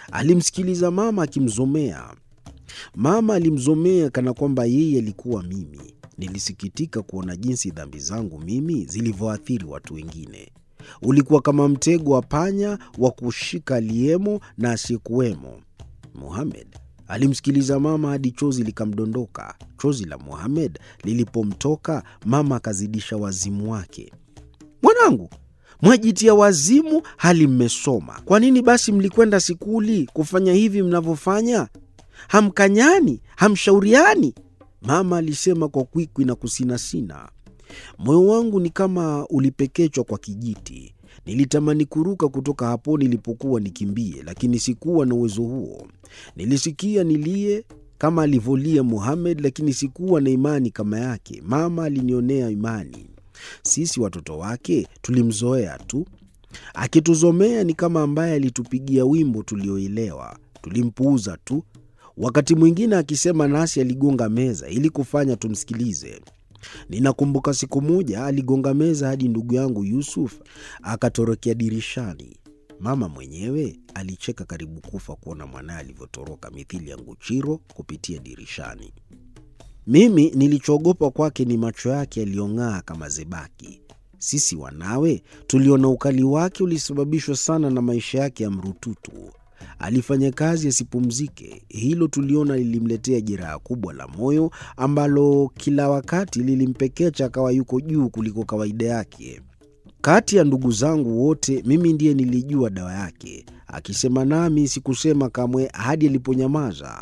Alimsikiliza mama akimzomea. Mama alimzomea kana kwamba yeye alikuwa mimi. Nilisikitika kuona jinsi dhambi zangu mimi zilivyoathiri watu wengine. Ulikuwa kama mtego wa panya wa kushika aliyemo na asiyekuwemo. Muhamed alimsikiliza mama hadi chozi likamdondoka. Chozi la Muhamed lilipomtoka, mama akazidisha wazimu wake. Mwanangu, mwajitia wazimu hali mmesoma. Kwa nini basi mlikwenda sikuli kufanya hivi mnavyofanya? Hamkanyani, hamshauriani? Mama alisema kwa kwikwi na kusinasina. Moyo wangu ni kama ulipekechwa kwa kijiti. Nilitamani kuruka kutoka hapo nilipokuwa nikimbie, lakini sikuwa na uwezo huo. Nilisikia nilie kama alivyolia Muhamed, lakini sikuwa na imani kama yake. Mama alinionea imani. Sisi watoto wake tulimzoea tu, akituzomea ni kama ambaye alitupigia wimbo tulioelewa. Tulimpuuza tu. Wakati mwingine akisema nasi aligonga meza ili kufanya tumsikilize. Ninakumbuka siku moja aligonga meza hadi ndugu yangu Yusuf akatorokea dirishani. Mama mwenyewe alicheka karibu kufa kuona mwanaye alivyotoroka mithili ya nguchiro kupitia dirishani. Mimi nilichoogopa kwake ni macho yake yaliyong'aa kama zebaki. Sisi wanawe tuliona ukali wake ulisababishwa sana na maisha yake ya mrututu. Alifanya kazi asipumzike. Hilo tuliona lilimletea jeraha kubwa la moyo ambalo kila wakati lilimpekecha akawa yuko juu kuliko kawaida yake. Kati ya ndugu zangu wote, mimi ndiye nilijua dawa yake. Akisema nami sikusema kamwe hadi aliponyamaza.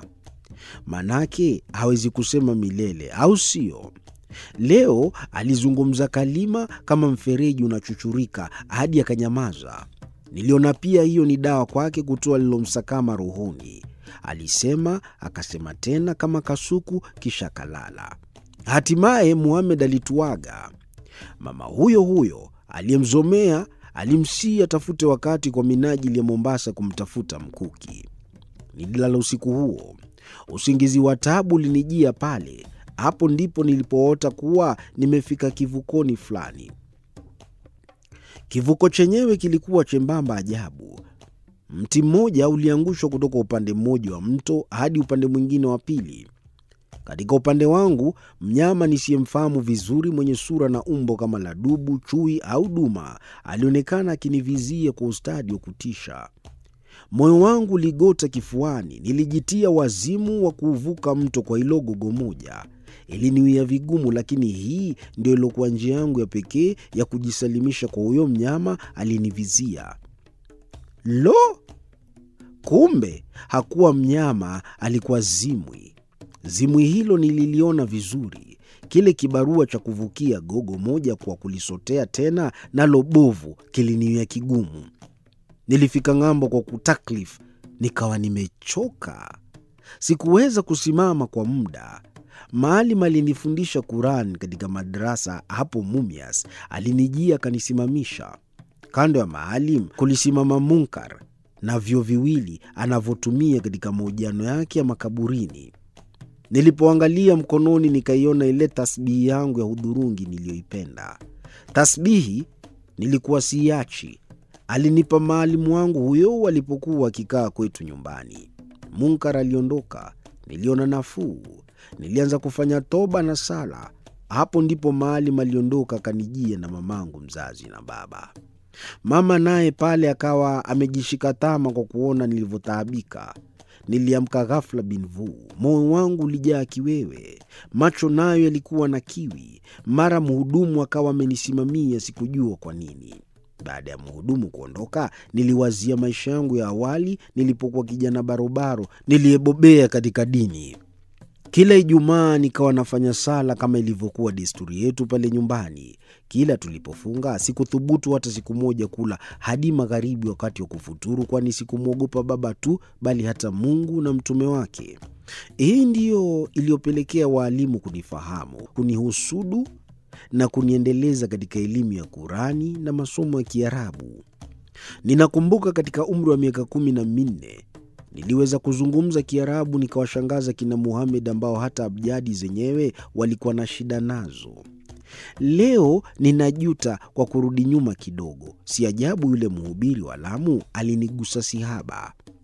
Manake hawezi kusema milele, au sio? Leo alizungumza kalima kama mfereji unachuchurika hadi akanyamaza. Niliona pia hiyo ni dawa kwake kutoa lilomsakama rohoni. Alisema akasema tena kama kasuku, kisha kalala. Hatimaye Muhamed alituaga. Mama huyo huyo aliyemzomea alimsii atafute wakati kwa minajili ya Mombasa kumtafuta mkuki. Nililala usiku huo, usingizi wa taabu ulinijia pale. Hapo ndipo nilipoota kuwa nimefika kivukoni fulani. Kivuko chenyewe kilikuwa chembamba ajabu. Mti mmoja uliangushwa kutoka upande mmoja wa mto hadi upande mwingine wa pili. Katika upande wangu, mnyama nisiyemfahamu vizuri, mwenye sura na umbo kama la dubu, chui au duma, alionekana akinivizia kwa ustadi wa kutisha. Moyo wangu uligota kifuani. Nilijitia wazimu wa kuuvuka mto kwa hilo gogo moja. Iliniwia vigumu, lakini hii ndio iliokuwa njia yangu ya pekee ya kujisalimisha kwa huyo mnyama alinivizia. Lo, kumbe hakuwa mnyama, alikuwa zimwi. Zimwi hilo nililiona vizuri. Kile kibarua cha kuvukia gogo moja kwa kulisotea tena nalo bovu kiliniwia kigumu. Nilifika ng'ambo kwa kutaklif, nikawa nimechoka. Sikuweza kusimama kwa muda. Maalim alinifundisha Quran katika madrasa hapo Mumias. Alinijia akanisimamisha kando ya Maalim. Kulisimama Munkar na vyo viwili anavyotumia katika mahojiano yake ya makaburini. Nilipoangalia mkononi, nikaiona ile tasbihi yangu ya hudhurungi niliyoipenda. Tasbihi nilikuwa siachi, alinipa maalimu wangu huyo alipokuwa akikaa kwetu nyumbani. Munkar aliondoka, niliona nafuu. Nilianza kufanya toba na sala. Hapo ndipo Maalim aliondoka, akanijia na mamangu mzazi na baba. Mama naye pale akawa amejishika tama kwa kuona nilivyotaabika. Niliamka ghafla bin vuu, moyo wangu ulijaa kiwewe, macho nayo yalikuwa na kiwi. Mara mhudumu akawa amenisimamia, sikujua kwa nini. Baada ya mhudumu kuondoka, niliwazia maisha yangu ya awali nilipokuwa kijana barobaro niliyebobea katika dini. Kila Ijumaa nikawa nafanya sala kama ilivyokuwa desturi yetu pale nyumbani. Kila tulipofunga, sikuthubutu hata siku moja kula hadi magharibi wakati wa kufuturu, kwani sikumwogopa baba tu, bali hata Mungu na mtume wake. Hii ndiyo iliyopelekea waalimu kunifahamu, kunihusudu na kuniendeleza katika elimu ya Kurani na masomo ya Kiarabu. Ninakumbuka katika umri wa miaka kumi na minne niliweza kuzungumza Kiarabu nikawashangaza kina Muhamed ambao hata abjadi zenyewe walikuwa na shida nazo. Leo ninajuta kwa kurudi nyuma kidogo. Si ajabu yule mhubiri wa Lamu alinigusa sihaba.